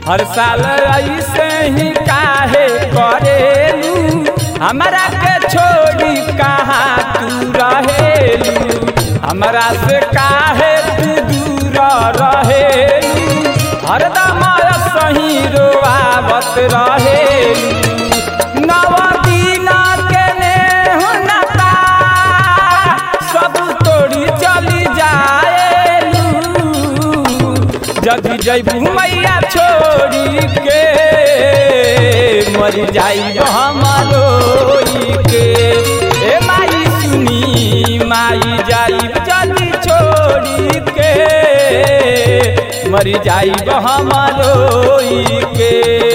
हर साल ऐसे ही काहे करेलू हमरा के छोड़ी कहाँ तू रहेलू हमरा से काहे तू दूर रहेलू हरदम सही रोआवत रहेलू नव दिन के नेह नता सब तोड़ी चली जाएलू जदि जैबू मैया छोड़ी के मर जाई हमारो के ए माई सुनी माई जाई जल्दी छोड़ी के मर जाई हमारो के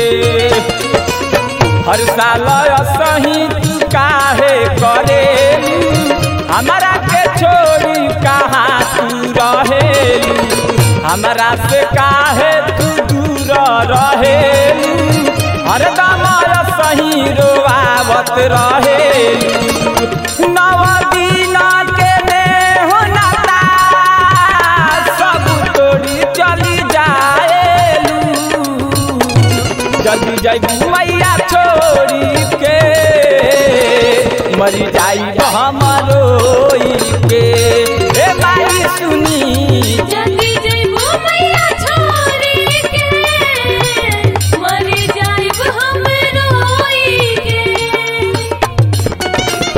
हर साल सही तू काहे करे हमारा के छोड़ी कहाँ तू रहेलू हमरा से काहे तू दूर रहेलू हरदम सही रोआवत रहेलू नव दिन के नेह नाता सब तोड़ी चली जाएलू जल्दी जाई मैया छोड़ी के मरी जाई हमारो के ए माई सुनी जल्दी जइबो मैया छोड़ी के मर जाइब हम रोई के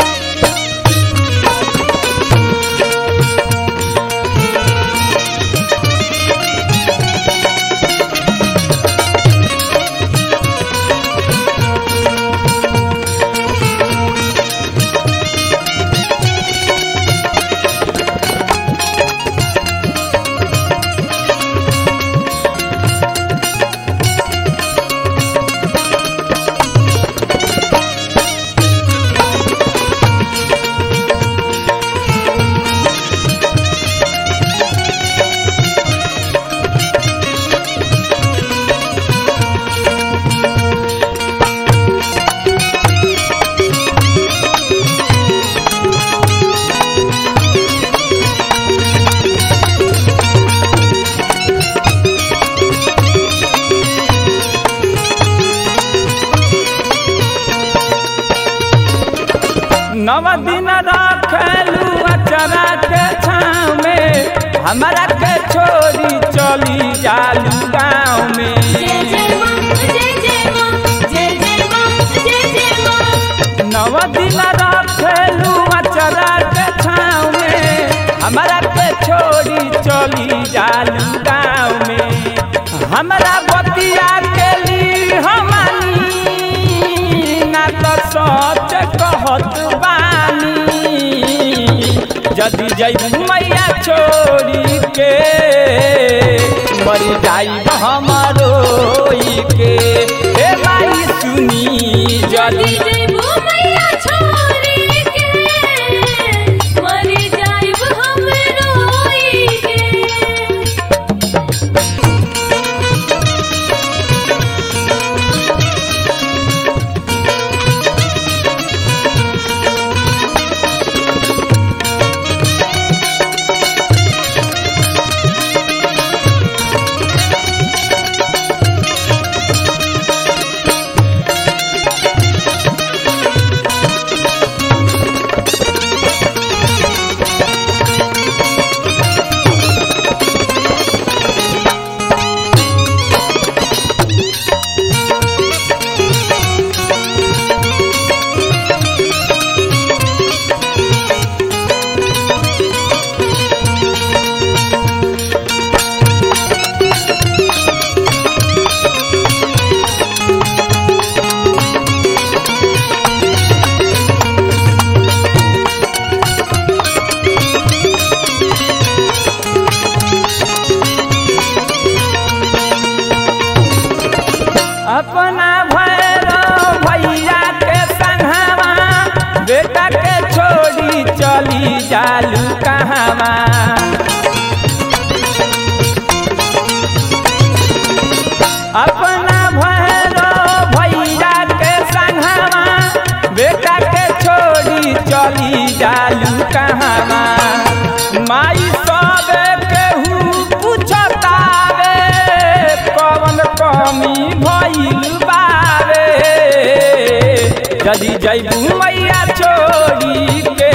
नव दिन रखलू अचरा के छाँव में हमरा के छोड़ी चली जालू गाँव में जय जय मां जय जय मां जय जय मां जय जय मां नव दिन रखलू अचरा के छाँव में हमरा के छोड़ी चली जालू गाँव में हमरा बतिया के ली हमनी ना तो सच कहत बानी जदि जैबू मैया छोड़ी के मर जाई हमारो के ए माई सुनी जल्दी जदि जइबो मैया छोड़ी के मर जाइब हम रोई के अपना भैरव भैया के संघवा बेटा के छोड़ी चली जालू कहवा अपना भैरव भैया के संघवा बेटा के छोड़ी चली जालू कहवा माई सब केहू पूछतावे कवन कमी जदी जैबू मैया छोड़ी के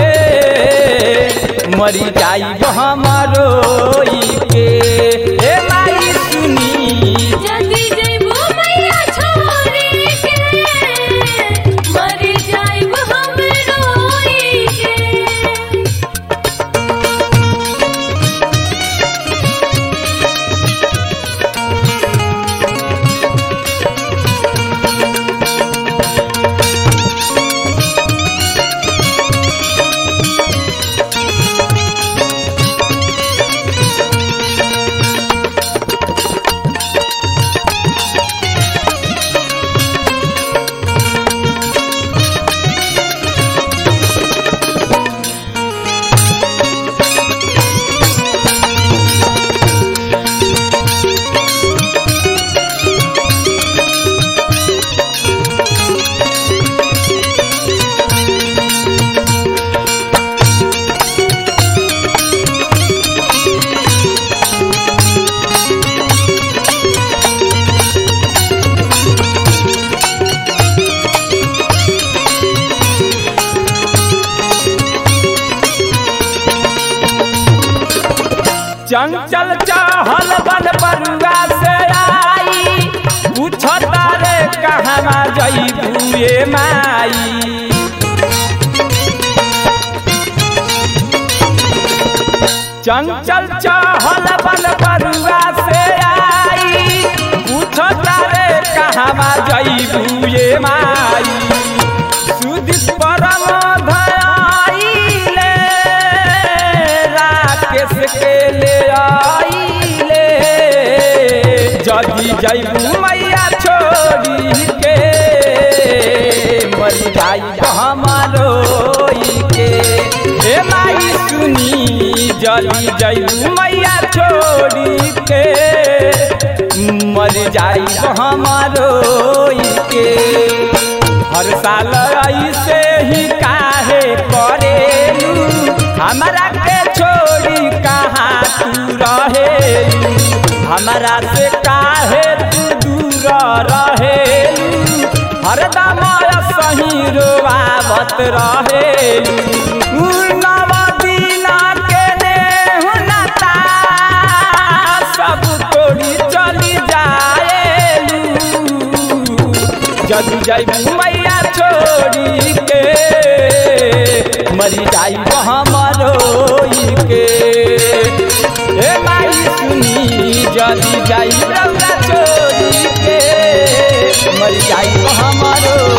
मरी जाइब हमरो के हे माई सुनी जदी जइबो मैया छोड़ी के मर जाइब हम रोई के चंचल चहल बन बरुआ से आई पूछता रे कहवा जईबू ये माई चंचल चहल बन बरुआ से आई पूछता रे कहवा जईबू ये माई सुदित परम धयाइले राकेश के ले आइले जदी जैबू मैया छोड़ी के मर जाई हमारो के हे माई सुनी जदी जैबू मैया छोड़ी के मर जाई हमारो के हर साल ऐसे ही काहे करेलू हमरा के छोड़ी कहाँ तू रहेलू हमरा से काहे तू दूर रहेलू हरदम सही रोआवत रहेलू नव दिना के नेहु नता सब तोड़ी चली जाएलू जदू जैबू मैया छोड़ी के मरी जाई हमरो के हे माई सुनी जदी जाई रौरा छोड़ी के मरी जाई हमरो